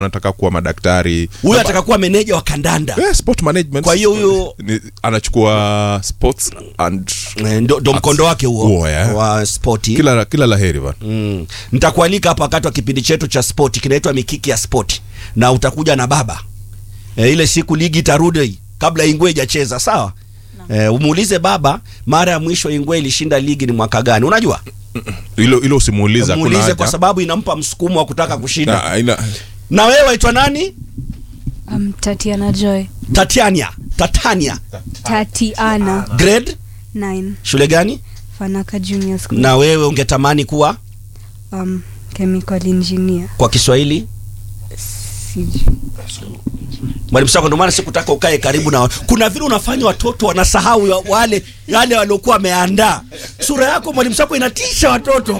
anataka kuwa madaktari huyo ataka kuwa meneja wa kandanda yeah, sport management Kwa hiyo huyo- Ni- anachukua sports and Eh, ndo, ndo mkondo wake huo Huo, yeah. wa spoti kila kila laheri bana mm. nitakualika hapa wakati wa kipindi chetu cha spoti kinaitwa mikiki ya spoti na utakuja na baba e, ile siku ligi itarudi kabla ingwe ijacheza sawa e, umuulize baba mara ya mwisho ingwe ilishinda ligi ni mwaka gani unajua hilo hilo usimuuliza kuna muulize haja. kwa sababu inampa msukumo wa kutaka kushinda Na, ina, na wewe waitwa nani Um, Tatiana Joy. tatiania tatania Tatiana. grade 9. shule gani Fanaka Junior School. na wewe ungetamani kuwa Um, chemical engineer. kwa kiswahili Sijui. mwalimu sako ndio maana sikutaka ukae karibu na kuna vile unafanya watoto wanasahau ya- wale yale waliokuwa wameandaa sura yako mwalimu sako inatisha watoto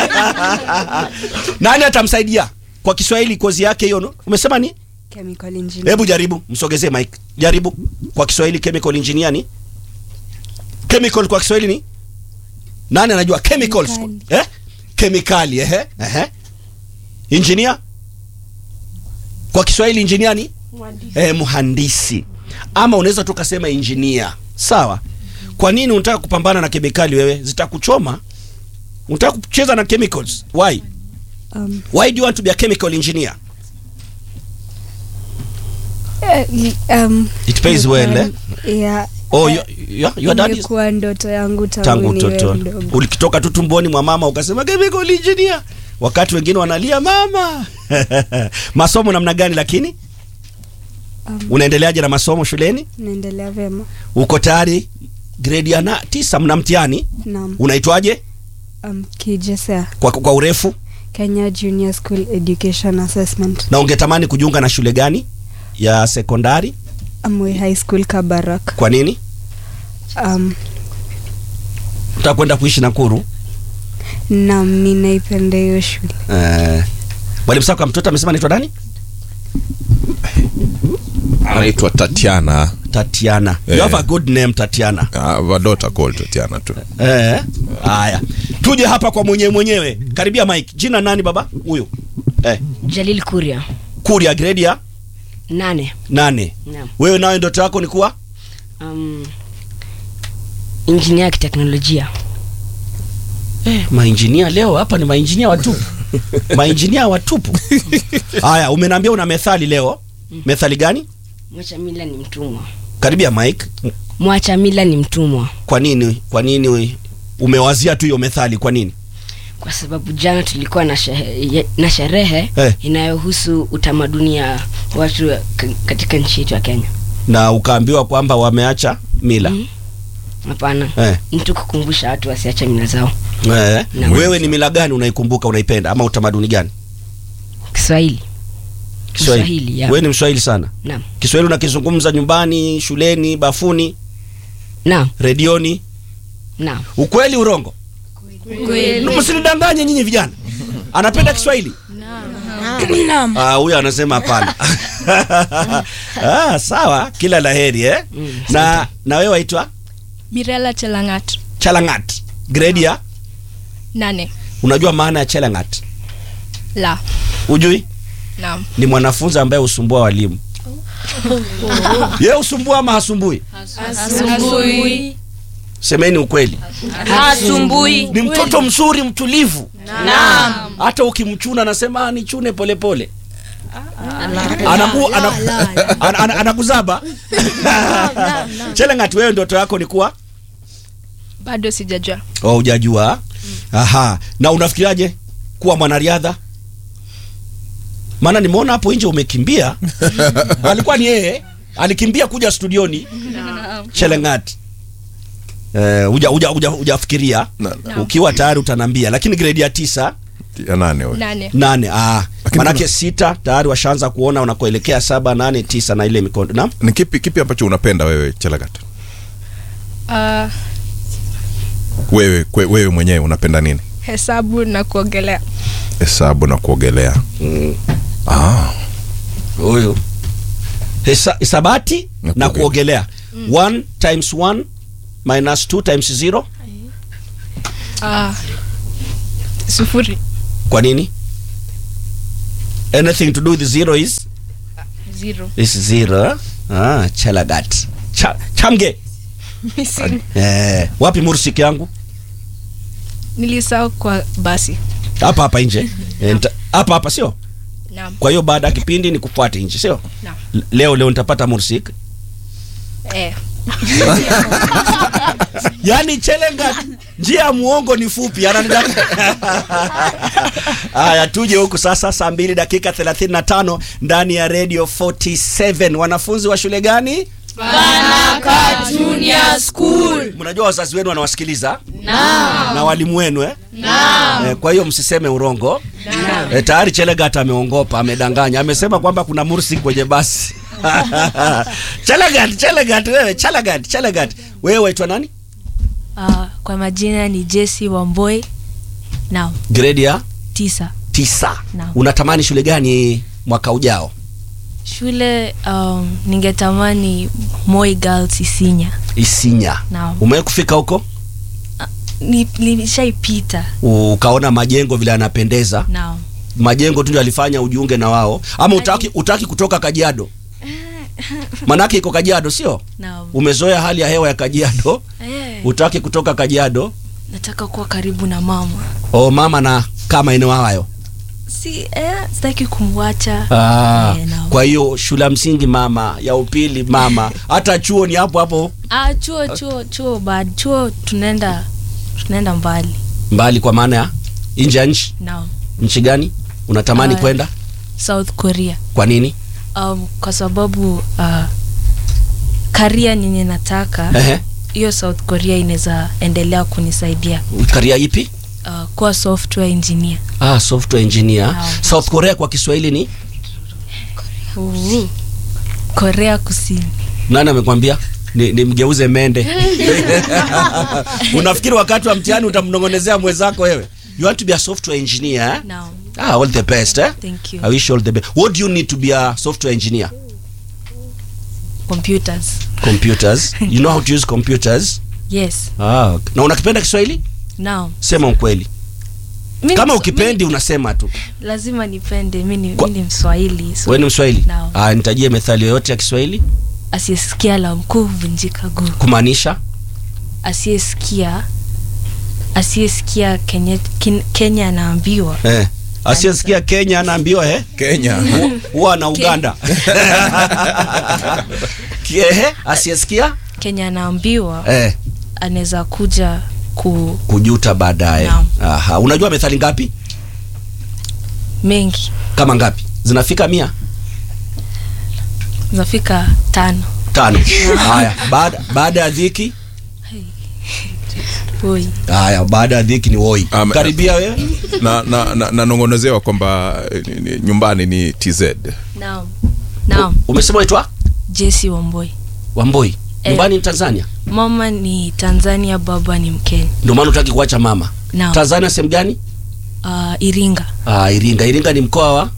nani atamsaidia kwa kiswahili kozi yake hiyo no? umesema ni Chemical engineer. hebu jaribu msogezee mike jaribu kwa kiswahili chemical engineer ni chemical kwa kiswahili ni nani anajua chemicals Kemikali. eh kemikali ehe ehe engineer kwa kiswahili engineer ni eh, mhandisi ama unaweza tu kasema engineer sawa kwa nini unataka kupambana na kemikali wewe zitakuchoma unataka kucheza na chemicals why Um, why do you want to be a chemical engineer eh, um, It pays well, eh? Yeah. oh your, your, your dad is Imekuwa ndoto yangu tangu, tangu niwe toto mdogo. ulikitoka tu tumboni mwa mama ukasema chemical engineer wakati wengine wanalia mama masomo namna gani lakini Um, unaendeleaje na masomo shuleni naendelea vema. uko tayari gredi ya na tisa mna mtihani Naam. unaitwaje Um, KJSEA. kwa, kwa urefu Kenya Junior School Education Assessment. na ungetamani kujiunga na shule gani ya sekondari Amwe High School Kabarak. kwa nini Um, utaka kwenda kuishi nakuru naam, ninaipenda hiyo shule. Eh, mwalimu sako mtoto amesema anaitwa nani anaitwa tatiana tatiana you Eh. have a good name tatiana uh, vadota called tatiana tu Eh, haya tuje hapa kwa mwenyewe mwenyewe karibia mike jina nani baba huyu eh, Jalil Kuria kuria gredi ya nane. nane Naam. wewe nawe ndoto yako ni kuwa Um, injinia ya kiteknolojia. eh, mainjinia leo hapa ni mainjinia watupu mainjinia watupu haya umeniambia una methali leo methali gani Mwacha mila ni mtumwa. karibia mike Mwacha mila ni mtumwa, kwa nini kwa nini umewazia tu hiyo methali kwa nini kwa sababu jana tulikuwa na sherehe, na sherehe Eh. inayohusu utamaduni ya watu ka- katika nchi yetu ya Kenya. na ukaambiwa kwamba wameacha mila Mm. Hapana, eh. mtu kukumbusha watu wasiache mila zao. Eh. Naam. wewe ni mila gani unaikumbuka unaipenda ama utamaduni gani Kiswahili. Kiswahili, ya. wewe ni mswahili sana Naam. Kiswahili unakizungumza nyumbani, shuleni, bafuni, Naam. redioni. Naam. Ukweli urongo? Msinidanganye nyinyi vijana. Anapenda Kiswahili? Ah, huyo anasema hapana. ah, sawa, kila laheri eh. Na na wewe waitwa Mirela Chelangat Chalangat. Grade ya nane unajua maana ya Chalangat? la Ujui? naam Ni mwanafunzi ambaye husumbua walimu. Yeye husumbua ama hasumbui? asumbui Semeni ukweli. asumbui Ni mtoto mzuri mtulivu. naam hata ukimchuna anasema "Ah, nichune polepole anaku, anaku, ana- ana- anakuzaba Chelangat, wewe ndoto yako ni kuwa bado sijajua oh, hujajua aha na unafikiraje kuwa mwanariadha maana nimeona hapo nje umekimbia alikuwa ni yeye alikimbia kuja studioni Chelangat Eh, huja huja huja hujafikiria Na- ukiwa tayari utanambia lakini grade ya tisa ya nane we. nane nane ah. Lakini manake kuna- sita tayari washaanza kuona unakoelekea saba nane tisa na ile mikondo naam ni kipi kipi ambacho unapenda wewe chelagat Ah, wewe kwe, wewe mwenyewe unapenda nini hesabu na kuogelea hesabu na kuogelea ah. huyu Hesa, hisabati Na na kuogelea. kuogelea one times one minus two times zero Ah, sufuri kwa nini anything to do with zero is Zero. is zero ah, chelagat Cha, chamge Missing. eh, wapi mursik yangu Nilisahau kwa basi. hapa hapa nje Eh, nita- hapa hapa sio Naam. kwa hiyo baada ya kipindi ni kufuate nje sio Naam. L- leo leo nitapata mursik Eh. yaani chelenga njia ya muongo ni fupi ananidaka haya tuje huku sasa saa mbili dakika 35 ndani ya radio 47 wanafunzi wa shule gani mnajua wazazi wenu wanawasikiliza na walimu wenu eh? Eh, kwa hiyo msiseme urongo eh, tayari chelegat ameongopa amedanganya amesema kwamba kuna mursi kwenye basi chelegat chelegat wewe chelegat chelegat wewe waitwa nani Uh, kwa majina ni Jesse Wamboi. Naam, grade ya tisa. tisa Naam. unatamani shule gani mwaka ujao Shule um, ningetamani Moi Girls Isinya. isinya Naam. umewahi kufika huko Ni- Nilishaipita. ukaona majengo vile yanapendeza Naam. majengo tu ndio alifanya ujiunge na wao ama utaki, utaki kutoka kajiado manake iko kajiado sio Naam. umezoea hali ya hewa ya kajiado Eh, utaki kutoka kajiado nataka kuwa karibu na mama. o mama na kama eneo hayo Si eh, sitaki kumwacha. ah, Eh, naam. kwa hiyo shule ya msingi mama ya upili mama hata chuo ni hapo hapo Ah, chuo chuo chuo bad. Chuo tunaenda tunaenda mbali. mbali kwa maana ya nje ya nchi Naam. nchi gani unatamani Ah, kwenda South Korea. kwa nini Um, kwa sababu uh, karia nyenye nataka Ehe. hiyo South Korea inaweza endelea kunisaidia karia ipi uh, kuwa software engineer. ah, software engineer Naam. south korea kwa kiswahili ni Uhu. Korea Kusini. nani amekwambia ni, ni mgeuze mende unafikiri wakati wa mtihani utamnongonezea mwenzako wewe you want to be a software engineer eh? Naam. ah, all the best eh? Thank you. I wish you all the best what do you need to be a software engineer Computers. computers you know how to use computers Yes. ah, okay. na unakipenda kiswahili Naam. sema ukweli Mimi kama ni- ukipendi unasema tu mimi lazima nipende. Mimi ni Kwa- mimi ni Mswahili. So wewe ni mswahili Naam. ah, nitajie methali yoyote ya kiswahili asiyesikia la mkuu huvunjika guu. kumaanisha Asiyesikia asiyesikia Kenya, Ken- Kenya anaambiwa eh. asiyesikia kenya anaambiwa eh? kenya huwa na uganda Ehe, asiyesikia Kenya anaambiwa eh. anaweza kuja ku kujuta baadaye Naam. Aha. unajua methali ngapi mengi kama ngapi zinafika mia zafika tano. tano haya baada baada ya dhiki Oi. haya baada ya dhiki ni woi Um, karibia wewe na na na- nanong'onezewa kwamba eh, ni- ni- nyumbani ni tz Naam. Naam. umesema waitwa Jesse Wamboi. wamboi Eh. nyumbani ni tanzania Mama ni Tanzania, baba ni Mkenya. ndio maana utaki kuacha mama Naam. tanzania sehemu gani Uh, Iringa. ah, iringa iringa ni mkoa wa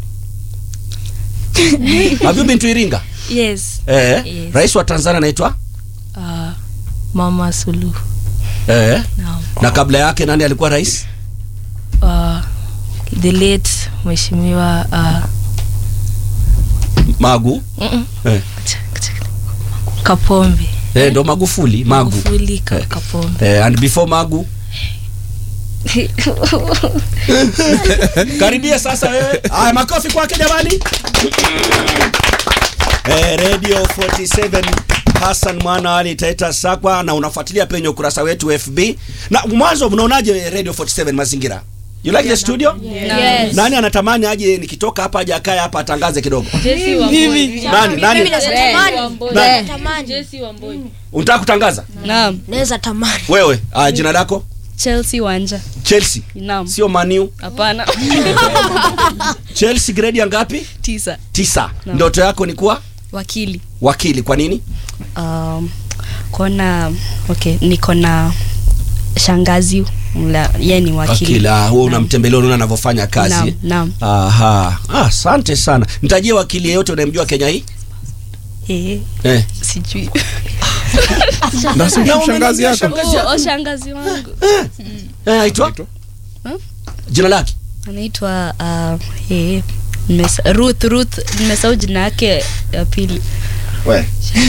have you been to iringa Yes. eh, Yes. rais wa tanzania anaitwa Uh, Mama Suluhu. eh. Naam. na kabla yake nani alikuwa rais Uh, the late Mheshimiwa uh, magu mm-mm. eh. Kapombe. Eh, ndo magufuli magu Magufuli ka, Eh. Kapombe. eh, and before magu karibia sasa wewe aya makofi kwake jamani eh, radio 47 Hassan mwana ali taita sakwa na unafuatilia penye ukurasa wetu FB na mwanzo mnaonaje radio 47 mazingira you like the studio Yes. nani anatamani aje nikitoka hapa aje akae hapa atangaze kidogo nani nani nani unataka kutangaza Naam. naweza tamani wewe ah, jina lako Chelsea Wanja. Chelsea Naam. sio Maniu Hapana. Chelsea grade ya ngapi Tisa. tisa Naam. ndoto yako ni kuwa Wakili. wakili kwa nini Um, kona okay, niko na shangazi mla ye ni wakili. wakili ah, huo Naam. unamtembelea unaona anavyofanya kazi Naam, naam. aha ah, asante sana nitajie wakili yeyote unayemjua Kenya hii Eh, eh. sijui. na si shangazi yako Oh, shangazi wangu. Eh, aitwa Hmm? jina lake Anaitwa uh, eh, Nimesa- ruth ruth nimesahau jina yake ya pili We.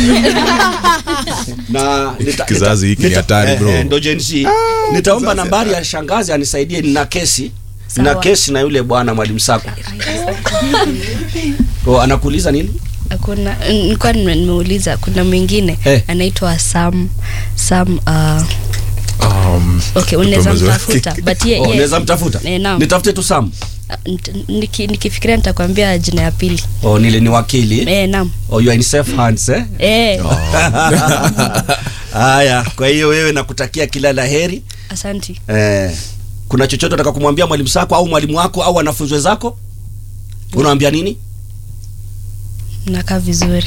na nita- Kizazi hiki ni nita- hatari, eh, bro. eh, ndo Gen Z. nitaomba kizazi nambari hatari. ya shangazi anisaidie nina kesi na Sawa. kesi na yule bwana mwalimu sako oh, anakuuliza nini kuna nilikuwa nime- nimeuliza kuna mwingine Eh. anaitwa sam sam uh, Um, okay unaweza Tumezoea. mtafuta but ye, oh, ye, unaweza mtafuta Eh, naam. nitafute tu sam Nit- niki- nikifikiria nitakwambia jina ya pili oh, nile ni wakili eh, naam oh, you are in safe hands eh? eh, haya kwa hiyo wewe nakutakia kila la heri asanti eh, kuna chochote unataka kumwambia mwalimu sako au mwalimu wako au wanafunzi wenzako unawambia nini nakaa vizuri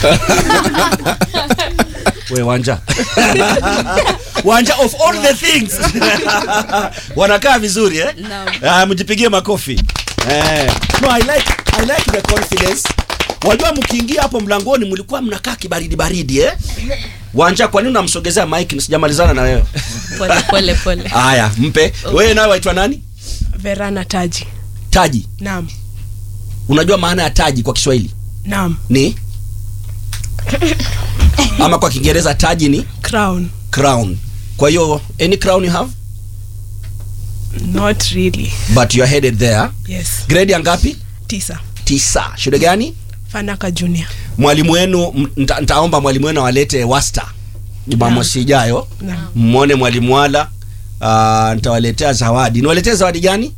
we wanja wanja of all the things wanakaa vizuri eh? Naam. Ah, mjipigie makofi eh. no, I like, I like the confidence wajua mkiingia hapo mlangoni mlikuwa mnakaa kibaridi baridi eh? wanja kwa nini unamsogezea mike sijamalizana na wewe pole pole pole haya mpe wewe nawe waitwa nani Verana Taji. taji Naam. unajua maana ya taji kwa kiswahili Naam. ni ama kwa kiingereza taji ni Crown. crown kwa hiyo any crown you have Not really. but you are headed there Yes. grade ya ngapi Tisa. tisa shule gani Fanaka Junior. mwalimu wenu m- nta- ntaomba mwalimu wenu awalete wasta jumamosi ijayo Naam. mmone mwalimu wala uh, ntawaletea zawadi niwaletee zawadi gani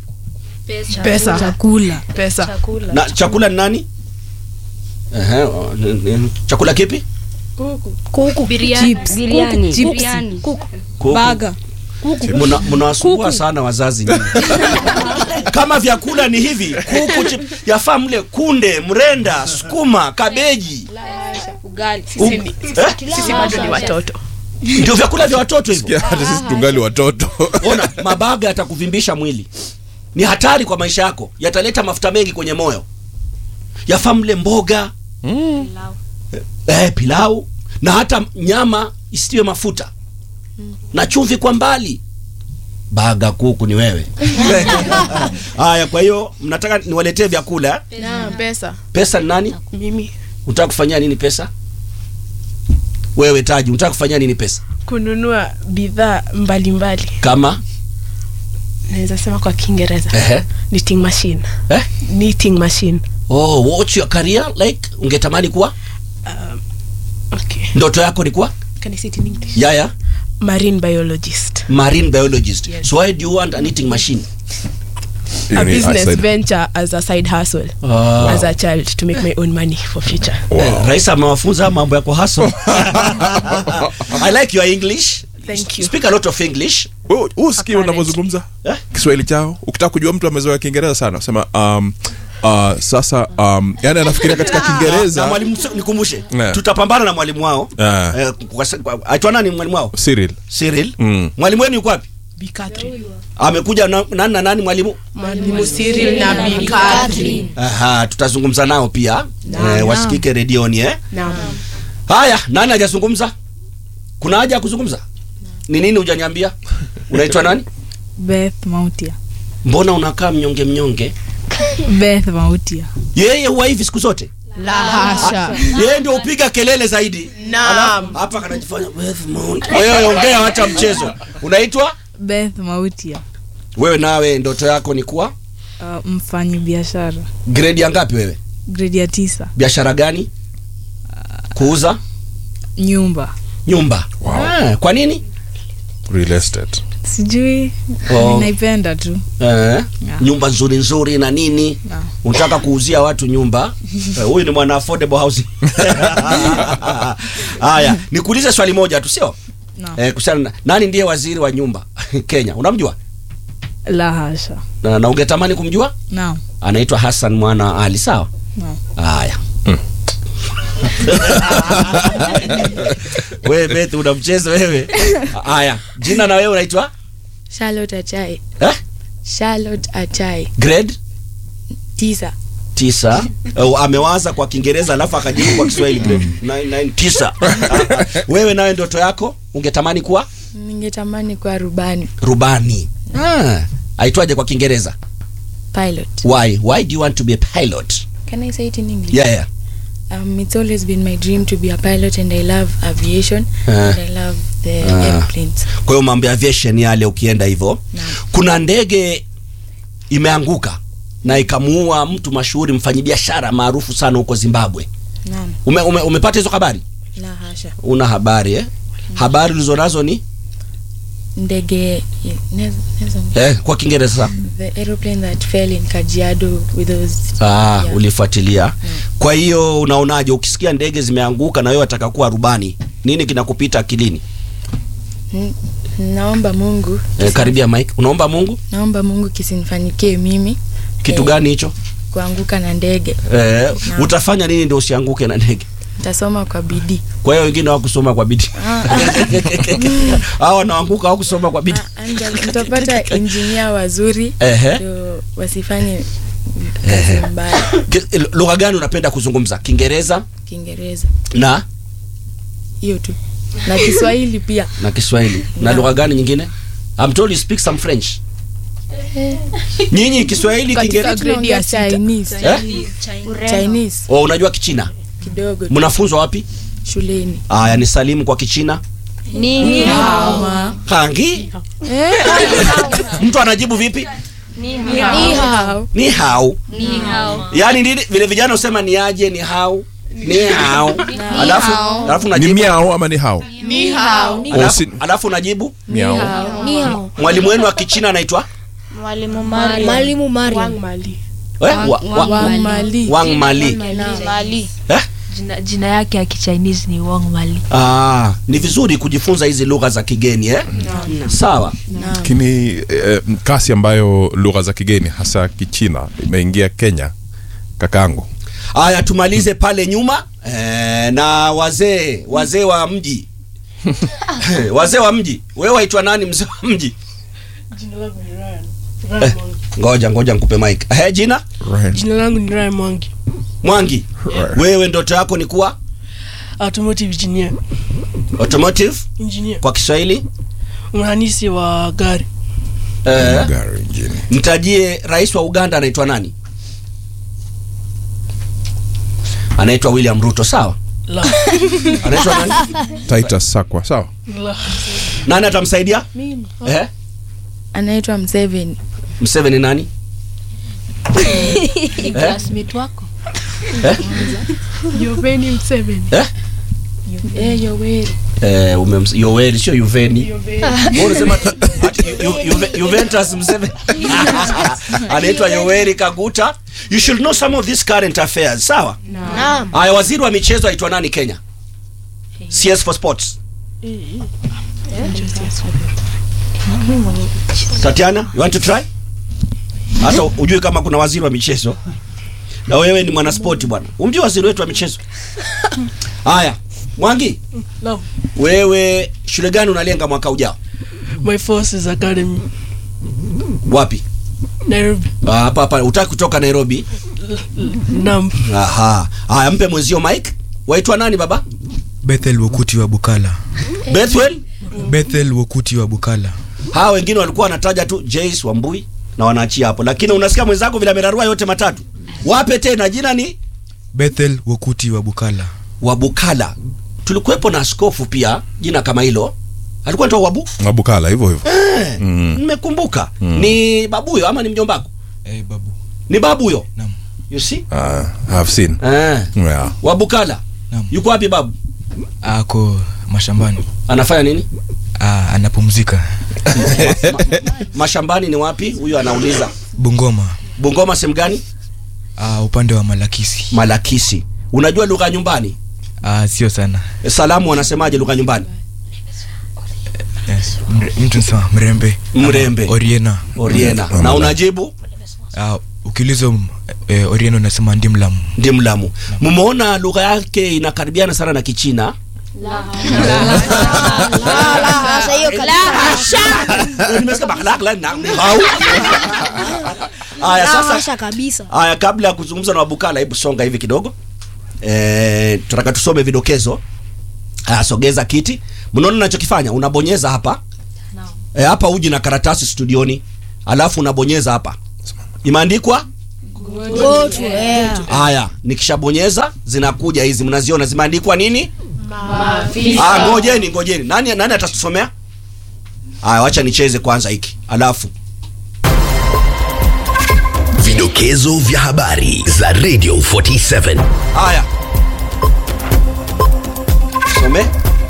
Pesa. chakula Pesa. chakula na chakula ni nani Ehe, o, ni- ni- chakula kipi kuku biriani Chips. Biriani. Kuku, biriani Kuku. baga Muna- mnawasumbua sana wazazi nyinyi. kama vyakula ni hivi kuku chip, yafaa mle kunde mrenda sukuma kabeji ugali U- Sisi ni- eh? Sisi bado ni watoto. ndio vyakula vya watoto hivyo Sikia, hata sisi tungali watoto ona mabaga yatakuvimbisha mwili ni hatari kwa maisha yako yataleta mafuta mengi kwenye moyo yafaa mle mboga eh, pilau na hata nyama isiwe mafuta na chumvi kwa mbali baga kuku ni wewe haya kwa hiyo mnataka niwaletee vyakula eh? Naam. Pesa. pesa ni nani Mimi unataka kufanyia nini pesa wewe taji unataka kufanyia nini pesa kununua bidhaa mbalimbali. kama Naweza sema kwa Kiingereza. ehe Knitting machine. eh? Knitting machine. oh, what's your career like ungetamani kuwa Okay. ndoto yako ni kuwa Can I say it in English? yaya Marine biologist. marine biologist Yes. so why do you want a knitting machine Hiyo a ni business outside. venture as a side hustle Ah. as a child to make my own money for future. Eh, rais amewafunza mambo ya kuhaso i like your english Thank you. speak a lot of english Wewe usikii Apparent. unavyozungumza Eh? kiswahili chao ukitaka kujua mtu amezoea kiingereza sana sema um, uh, sasa um, yani anafikiria katika na kiingereza mwalimu nikumbushe Eh. tutapambana na mwalimu wao Eh. Eh, kwa sa- kwa- aitwa nani mwalimu wao Cyril Cyril Mm. mwalimu wenu yuko wapi Bi Catherine. amekuja na, nani na nani mwalimu Mwalimu Cyril na Bi Catherine. Aha, tutazungumza nao pia eh, wasikike redioni eh? Naam. haya nani hajazungumza kuna haja ya kuzungumza ni nini hujaniambia unaitwa nani beth mautia mbona unakaa mnyonge mnyonge beth mautia yeye huwa hivi siku zote La hasha. yeye ndio upiga kelele zaidi Naam. Alafu, hapa kanajifanya "Beth Mount." wewe ongea hata mchezo unaitwa beth mautia wewe nawe ndoto yako ni kuwa uh, mfanyi biashara grade ya ngapi wewe gredi ya tisa biashara gani kuuza nyumba nyumba Wow. ah, kwa nini real estate sijui Oh. naipenda tu eh, nyumba nzuri nzuri na nini Naam. unataka kuuzia watu nyumba Eh, huyu ni mwana affordable housing haya nikuulize swali moja tu sio Naam. eh, kuhusiana na nani ndiye waziri wa nyumba kenya unamjua la hasha na, na ungetamani kumjua naam anaitwa hassan mwana wa ali sawa naam haya wewe beth una mchezo wewe haya jina na wewe unaitwa Charlotte Achai. eh? Charlotte Achai. grade Tisa. tisa uh, amewaza kwa kiingereza alafu akajibu kwa kiswahili grade nine, nine, tisa wewe nawe ndoto yako ungetamani kuwa Ningetamani kuwa rubani. rubani ah, aitwaje kwa kiingereza pilot. why why do you want to be a pilot Can I say it in English? yeah yeah Um, it's always been my dream to be a pilot, and I love aviation. Ah. And I love the Ah. airplanes. kwa hiyo mambo ya aviation yale ukienda hivyo Naam. kuna ndege imeanguka na ikamuua mtu mashuhuri mfanyabiashara maarufu sana huko zimbabwe Naam. ume, ume, umepata hizo habari La hasha. una habari eh? habari ulizonazo ni Ndege. ne- nezo- eh, kwa kiingereza The aeroplane that fell in Kajiado with those. ah, Yeah. ulifuatilia kwa hiyo unaonaje ukisikia ndege zimeanguka na wewe wataka kuwa rubani nini kinakupita akilini N- Naomba Mungu. eh, karibia mike unaomba mungu Naomba Mungu kisinifanikie mimi kitu Eh. gani hicho kuanguka na ndege. eh, Naam. utafanya nini ndio usianguke na ndege Nitasoma kwa bidii. kwa hiyo wengine hawakusoma kwa bidii hao wanaanguka hawakusoma kwa bidii Ah, anja- Mtapata injinia wazuri Ehe. ndio wasifanye kazi mbaya. Ki- lugha gani unapenda kuzungumza kiingereza Kiingereza na hiyo tu na Kiswahili pia. na kiswahili na lugha gani nyingine I'm told you speak some french nyinyi kiswahili Katika kiingereza grade ya Tunaongea sita. Chinese. eh? Chinese oh, unajua kichina kidogo tu mnafunzwa wapi shuleni. aya ni salimu kwa kichina Mama. kangi mtu anajibu vipi Ni hao. ni hao yaani nini vile vijana usema ni aje ni hao ni hao alafu alafu ni unajibu miao ama ni hao Ni hao. Oh, alafu, si- alafu unajibu miao mwalimu wenu wa kichina anaitwa Mwalimu Mariam. Wang Mali. eh? wa, wa, Wang Mali. Wang Mali Mali. eh? jina, jina yake ya kichinese ni wang mali Ah, ni vizuri kujifunza hizi lugha za kigeni eh? Sawa. lakini eh, kasi ambayo lugha za kigeni hasa kichina imeingia kenya kakaangu Haya, tumalize pale nyuma eh, na wazee wazee wa mji wazee wa mji. Wewe waitwa nani mzee wa mji? Eh, ngoja ngoja nikupe mic. Eh, jina Right. Jina langu ni Ryan Mwangi. Mwangi. Right. Wewe ndoto yako ni kuwa Automotive engineer. automotive Engineer. kwa Kiswahili? Mhandisi wa gari. Eh, Gari injini. mtajie rais wa Uganda anaitwa nani? Anaitwa William Ruto, sawa? La. Anaitwa nani? Titus Sakwa sawa La. Nani atamsaidia? Mimi. Eh? Anaitwa Mseveni. Museveni nani? classmate wako Yoveni Mseveni. Eh? Eh, Yoweri. Eh, umem- Yoweri sio Yuveni. Wewe unasema ati Ju- Ju- Juve- Juventus Museveni. Anaitwa Yoweri Kaguta. You should know some of these current affairs, sawa? Naam. Haya, waziri wa michezo aitwa nani Kenya? CS for Sports. Tatiana, you want to try? Hata ujue kama kuna waziri wa michezo. Na wewe ni mwanaspoti bwana. Umjue waziri wetu wa michezo? Haya, Mwangi, Naam. wewe shule gani unalenga mwaka ujao? My Forces Academy. Wapi? Nairobi. Ah, Hapa hapa, utaki kutoka Nairobi? Naam. Aha. Haya, mpe mwenzio Mike. Waitwa nani baba? Bethel Wokuti wa Bukala. Bethwell? Bethel Wokuti wa Bukala. Hawa wengine walikuwa wanataja tu Jace Wambui na wanaachia hapo, lakini unasikia mwenzako vile amerarua yote matatu. Wape tena, jina ni Bethel Wokuti wa Bukala. Wabukala. Tulikuwepo na askofu pia, jina kama hilo alikuwa anaitwa Wabu. mabukala hivyo hivyo Eh, Mm. Nimekumbuka. Ni babuyo ama ni mjombako? Eh, babu. Ni babuyo. Naam. You see? Ah, I've seen Eh. yeah. Wabukala. Naam. Yuko wapi babu? Ako mashambani. Anafanya nini? Ah, anapumzika. Mashambani ni wapi? Huyu anauliza. Bungoma. Bungoma sehemu gani? Ah, upande wa Malakisi. Malakisi. Unajua lugha ya nyumbani? Ah, sio sana. E, Salamu wanasemaje lugha ya nyumbani? Yes. Mre, mtu nsema mrembe. Mrembe. Ama Oriena. Oriena. Na unajibu Ah, ukiulizwa eh, Oriena unasema ndimlamu. ndi Mlamu. Mmeona lugha yake inakaribiana sana na Kichina? Sasa hiyo kabisa. Eh, Nimesikia bakhlak la na hau. Aya sasa Sasa kabisa. Aya, kabla ya kuzungumza na Wabukala, hebu songa hivi kidogo. Eh, tunataka tusome vidokezo. Aya, sogeza kiti. Mnaona ninachokifanya? Unabonyeza hapa. Eh, hapa uji na karatasi studioni. Alafu unabonyeza hapa. imeandikwa Go to air. haya nikishabonyeza zinakuja hizi mnaziona zimeandikwa nini ah, ngojeni ngojeni nani nani atasomea haya wacha nicheze kwanza hiki alafu Vidokezo vya habari za Radio 47. haya some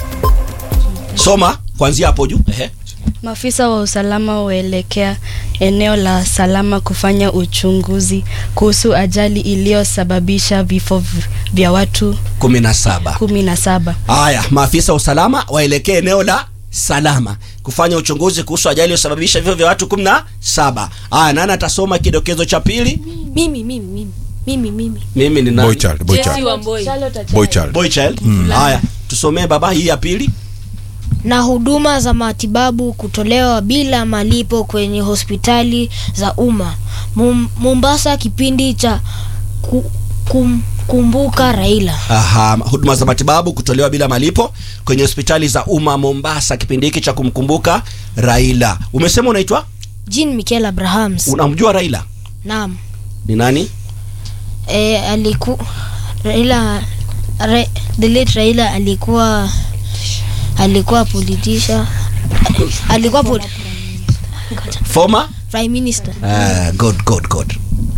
soma kuanzia hapo juu ehe Maafisa wa usalama waelekea eneo la salama kufanya uchunguzi kuhusu ajali iliyosababisha vifo v- vya watu kumi na saba kumi na saba. haya maafisa wa usalama waelekee eneo la salama kufanya uchunguzi kuhusu ajali iliyosababisha vifo vya watu kumi na saba haya nani atasoma kidokezo cha pili mimi mimi mimi mimi mimi mimi ni boy nani child boy Jesse child Wamboi boy child boy child haya tusomee baba hii ya pili na huduma za matibabu kutolewa bila malipo kwenye hospitali za umma Mum- Mombasa kipindi cha ku, kum, kumbuka Raila Aha, huduma za matibabu kutolewa bila malipo kwenye hospitali za umma Mombasa, kipindi hiki cha kumkumbuka Raila. Umesema unaitwa, Jean Michael Abrahams unamjua Raila naam ni nani? e, aliku Raila Ra, the late Raila alikuwa alikuwa politician alikuwa pol, Former prime minister uh, good, good, good.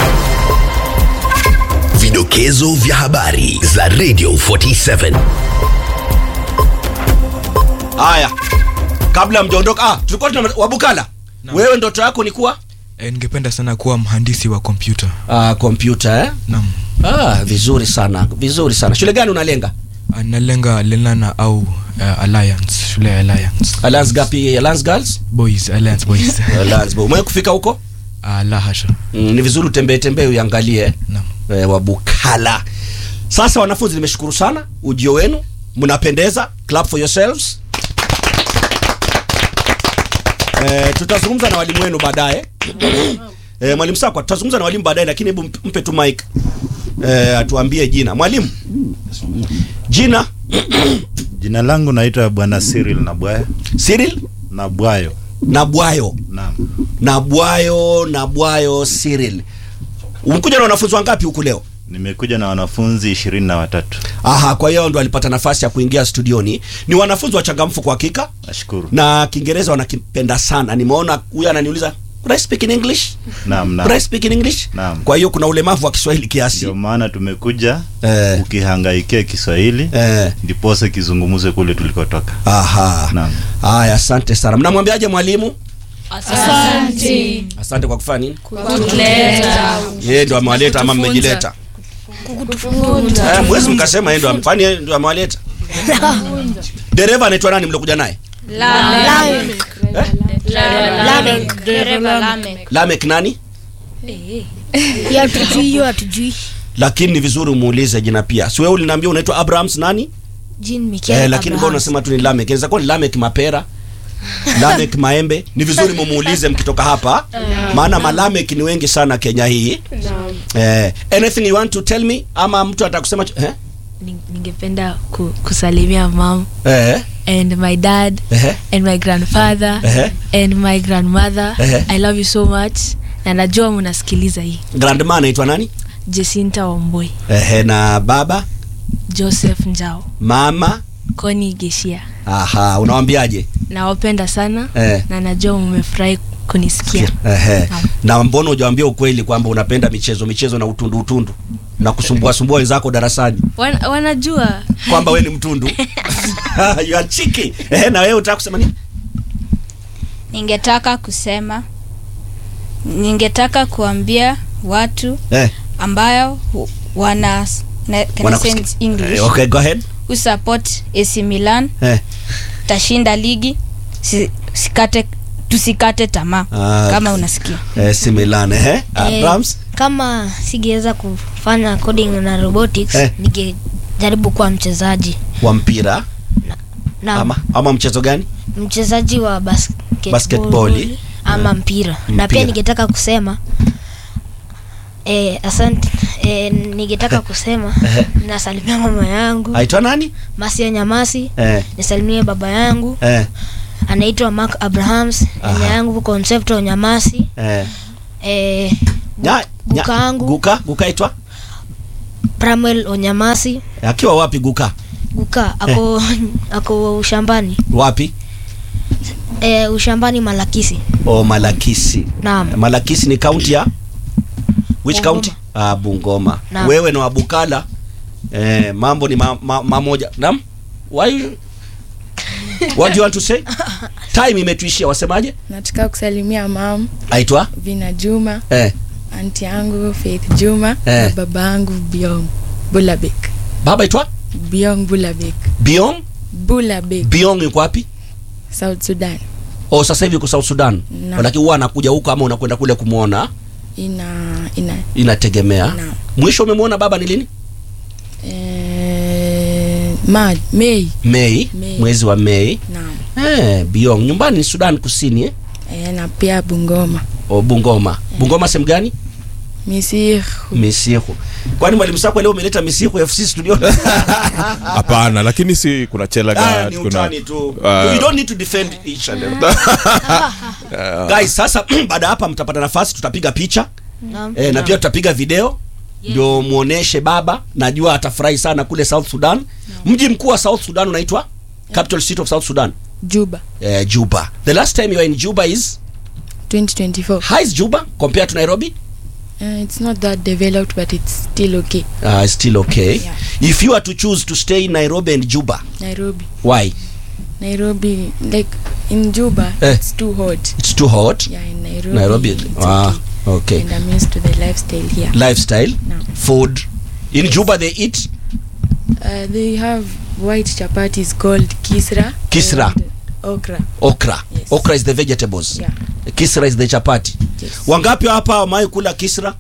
Vidokezo vya habari za Radio 47. Haya, kabla mjaondoka, ah, tulikuwa tuna Wabukala, wewe ndoto yako ni kuwa e, ningependa sana kuwa mhandisi wa kompyuta ah, kompyuta eh? naam Ah, vizuri sana, vizuri sana. Shule gani unalenga? Ah, nalenga lenana au uh, alliance shule ya alliance Alliance gapi? Alliance Girls? boys alliance boys Alliance. Boy. Umewahi kufika huko? uh, la hasha Mm, ni vizuri utembee tembee uiangalie naam eh, Wabukala. Sasa wanafunzi, nimeshukuru sana ujio wenu, mnapendeza. Clap for yourselves. Eh, tutazungumza na walimu wenu baadaye. eh, mwalimu Sakwa, tutazungumza na walimu baadaye, lakini hebu mp- mpe tu mic eh, atuambie jina. Mwalimu, jina Jina langu naitwa Bwana Cyril Nabwaya Cyril Nabwayo. Nabwayo. Naam. Nabwayo, Nabwayo Cyril. Umekuja na wanafunzi wangapi huku leo? Nimekuja na wanafunzi ishirini na watatu. Aha, kwa hiyo ndo alipata nafasi ya kuingia studioni. Ni wanafunzi wachangamfu kwa hakika, Nashukuru. na Kiingereza wanakipenda sana. Nimeona huyu ananiuliza could I speak in English? Naam, Could I naam. speak in English? Naam. Kwa hiyo kuna ulemavu wa Kiswahili kiasi. Ndio maana tumekuja Eh, ukihangaikia Kiswahili eh, ndiposa kizungumze kule tulikotoka. aha. Naam. Haya, asante sana. Mnamwambiaje mwalimu? Asante. Asante kwa kufanya nini? Kutuleta. Yeye ndo amewaleta ama mmejileta? Eh, mwezi mkasema yeye ndo am- kwani yeye ndo amewaleta? Dereva anaitwa nani mliokuja naye? Lamek Lamek dereva Lamek Lamek nani? ya tujui hiyo hatujui Lakini ni vizuri umuulize jina pia. Si wewe uliniambia unaitwa Abrahams nani? Jean Michael Eh, lakini mbona Abrahams. unasema tu ni Lamek? Inaweza kuwa ni Lamek Mapera. Lamek Maembe. Ni vizuri mumuulize mkitoka hapa. Maana malamek ni wengi sana Kenya hii. Eh, anything you want to tell me ama mtu atakusema ch- eh? Ning- ningependa ku, kusalimia mam Eh. and my dad Eh. and my grandfather Eh. and my grandmother Eh. i love you so much na najua mnasikiliza hii Grandma anaitwa nani? jesinta wamboi Eh, na baba, joseph njao mama. koni geshia Aha, unawaambiaje? nawapenda sana Eh. na najua mmefurahi kunisikia Ehe. Naam. Na mbona hujawaambia ukweli kwamba unapenda michezo michezo na utundu utundu na kusumbua sumbua wenzako darasani Wan, wanajua kwamba we ni mtundu you are cheeky. Ehe, na wewe utaka kusema nini? ningetaka kusema ningetaka kuambia watu Eh, ambayo hu- wana na, can I wanakusikia. say in English Eh, okay, go ahead. who support AC Milan Eh. tashinda ligi si, sikate tusikate tamaa Ah, kama unasikia Eh, si Milan eh. Eh, Abrams. kama singeweza kufanya coding na robotics Eh. ningejaribu kuwa mchezaji wa mpira na ama ama mchezo gani? mchezaji wa basketball, Basketball. ama mpira. na Mpira. pia ningetaka kusema eh, asante eh, ningetaka kusema Ehe. nasalimia mama yangu Aitwa nani? Masia Nyamasi Eh. nisalimie baba yangu Eh. anaitwa Mark Abrahams Aha. nyanya yangu Concepto Nyamasi Eh. eh, Nya- nya- guka yangu guka guka itwa Pramwell Onyamasi akiwa wapi guka guka ako ako ushambani wapi e, ushambani Malakisi o malakisi naam malakisi ni kaunti ya which Bungoma. county ah, bungoma Naam. wewe na wabukala eh, mambo ni ma, ma, mamoja nam why what do you want to say time imetuishia wasemaje nataka kusalimia mam aitwa vina juma eh, anti yangu faith juma Eh. na baba yangu biong bulabek baba aitwa biong bulabek biong bulabek biong yuko wapi south sudan o sasa hivi uko south sudan Naam. lakini huwa anakuja huko ama unakwenda kule kumwona ina ina inategemea Naam. mwisho umemwona baba ni lini eh, ma mei mei Mei. mwezi wa mei naam eh, biong nyumbani ni sudan kusini eh? eh, na pia bungoma o bungoma bungoma sehemu gani misir misihu kwani mwalimu sako leo umeleta misihu fc studio hapana lakini si kuna Ah, chelagat ni kuna utani tu Ah. you don't need to defend each other guys sasa baada ya hapa mtapata nafasi tutapiga picha naam e, na pia tutapiga video ndio muoneshe baba najua atafurahi sana kule south sudan mji mkuu wa south sudan unaitwa capital city of south sudan juba eh, juba the last time you were in juba is 2024 how is juba compared to nairobi uh, it's not that developed but it's still okay uh, still okay Yeah. if you are to choose to stay in nairobi and juba nairobi why nairobi like in juba Eh. it's too hot it's too hot yeah in nairobi, nairobi it's ah, okay. okay and i'm used to the lifestyle here lifestyle No. food in juba they eat uh, they have white chapatis called kisra Kisra. and okra okra Yes. okra is the vegetables yeah kisra is the chapati yes. wangapi hapa wamai kula kisra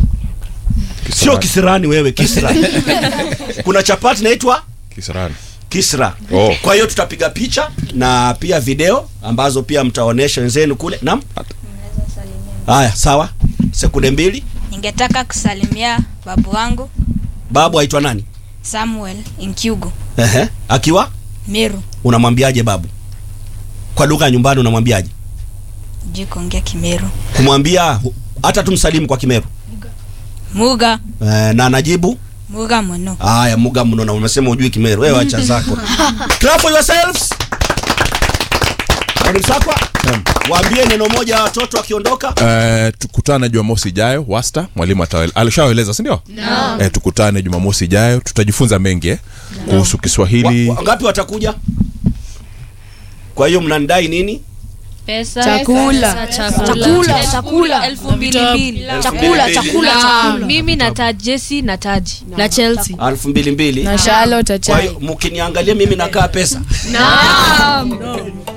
sio kisirani wewe kisra kuna chapati naitwa kisirani kisra Oh. kwa hiyo tutapiga picha na pia video ambazo pia mtaonesha wenzenu kule naam haya sawa sekunde mbili ningetaka kusalimia babu wangu babu aitwa nani samuel inkyugu Ehe. akiwa meru unamwambiaje babu kwa lugha ya nyumbani unamwambiaje juu kuongea kimeru kumwambia hu- hata tumsalimu kwa kimeru muga eh, na anajibu muga muno haya muga mno na umesema ujui kimeru wewe acha zako clap for yourselves mwalimu sakwa waambie neno moja ya watoto akiondoka Eh, tukutane jumamosi ijayo wasta mwalimu atawe- alishawaeleza sindio no. eh, tukutane jumamosi ijayo tutajifunza mengi eh, kuhusu kiswahili Wa- wangapi watakuja kwa hiyo mnandai nini pesa Chakula. chakula chakula elfu mbili mbili chakula chakula na chakula mimi na taji jesi na taji na chelsea elfu mbili mbili na charlotte kwa achai hiyo mkiniangalia mimi nakaa pesa naam